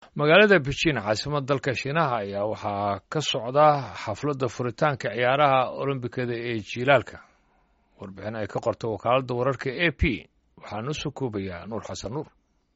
magaalada beijing caasimada dalka shiinaha ayaa waxaa ka socda xafladda furitaanka ciyaaraha olombikada ee jiilaalka warbixin ay ka qorto wakaaladda wararka a p waxaa noo soo koobayaa nuur xasan nuur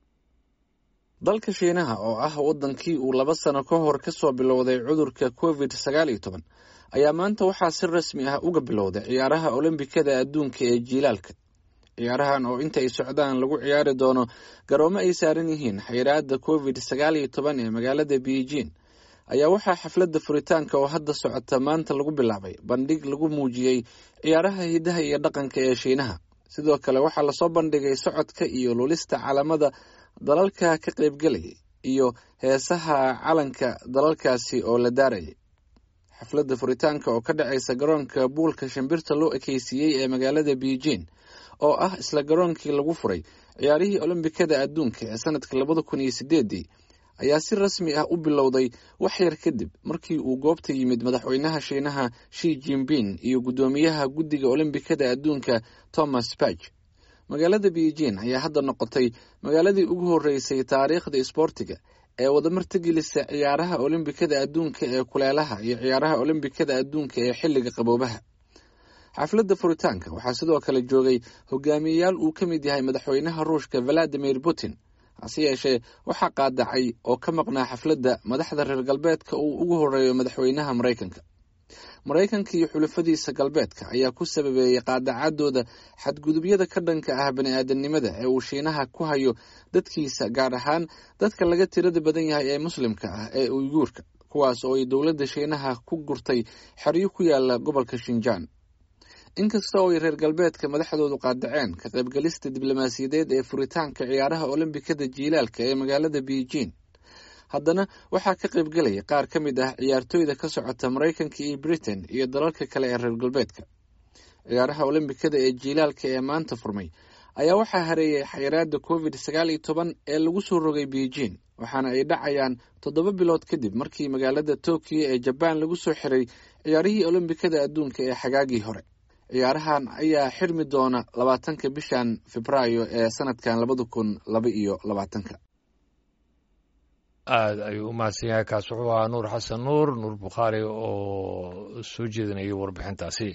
dalka shiinaha oo ah waddankii uu laba sano ka hor ka soo bilowday cudurka covid sagaal iyo toban ayaa maanta waxaa si rasmi ah uga bilowday ciyaaraha olombikada adduunka ee jiilaalka ciyaarahan oo inta ay socdaan lagu ciyaari doono garoomo ay saaran yihiin xayiraada covid sagaal iyo toban ee magaalada beijing ayaa waxaa xafladda furitaanka oo hadda socota maanta lagu bilaabay bandhig lagu muujiyey ciyaaraha hidaha iyo dhaqanka ee shiinaha sidoo kale waxaa lasoo bandhigay socodka iyo lulista calamada dalalka ka qaybgelayay iyo heesaha calanka dalalkaasi oo la daarayay xafladda furitaanka oo ka dhacaysa garoonka buulka shimbirta loo ekeysiiyey ee magaalada beijing oo ah isla garoonkii lagu furay ciyaarihii olombikada adduunka ee sanadka labada kun iyo sideedii ayaa si rasmi ah u bilowday wax yar kadib markii uu goobta yimid madaxweynaha shiinaha shi jinping iyo guddoomiyaha guddiga olombikada adduunka thomas bach magaalada beijing ayaa hadda noqotay magaaladii ugu horeysay taariikhda isboortiga ee wadamartagelisa ciyaaraha olombikada adduunka ee kuleelaha iyo ciyaaraha olombikada adduunka ee xilliga qaboobaha xafladda furitaanka waxaa sidoo kale joogay hogaamiyeyaal uu ka mid yahay madaxweynaha ruushka valadimir putin hase yeeshee waxaa qaadacay oo ka maqnaa xafladda madaxda reer galbeedka uu ugu horeeyo madaxweynaha maraykanka maraykanka iyo xulafadiisa galbeedka ayaa ku sababeeyey qaadacadooda xadgudubyada ka dhanka ah bani-aadamnimada ee uu shiinaha ku hayo dadkiisa gaar ahaan dadka laga tirada badan yahay ee muslimka ah ee uyguurka kuwaas oo ay dowladda shiinaha ku gurtay xeryo ku yaala gobolka shinjaan inkasta oo ay reer galbeedka madaxdoodu qaadaceen ka qaybgalista diblomaasiyadeed ee furitaanka ciyaaraha olombikada jiilaalka ee magaalada beijing haddana waxaa ka qaybgelaya qaar ka mid ah ciyaartooyda ka socota maraykanka iyo britain iyo dalalka kale ee reer galbeedka ciyaaraha olombikada ee jiilaalka ee maanta furmay ayaa waxaa hareeyay xayiraada covid sagaal iyo toban ee lagu soo rogay beijing waxaana ay dhacayaan toddoba bilood kadib markii magaalada tokyo ee jabaan lagu soo xiray ciyaarihii olombikada adduunka ee xagaagii hore ciyaarahan ayaa xirmi doona labaatanka bishan febraayo ee sanadkan labada kun laba iyo labaatanka aada ayuu u mahadsan yahay kaas wuxuu ahaa nuur xasan nuur nuur bukhaari oo soo jeedinayay warbixintaasi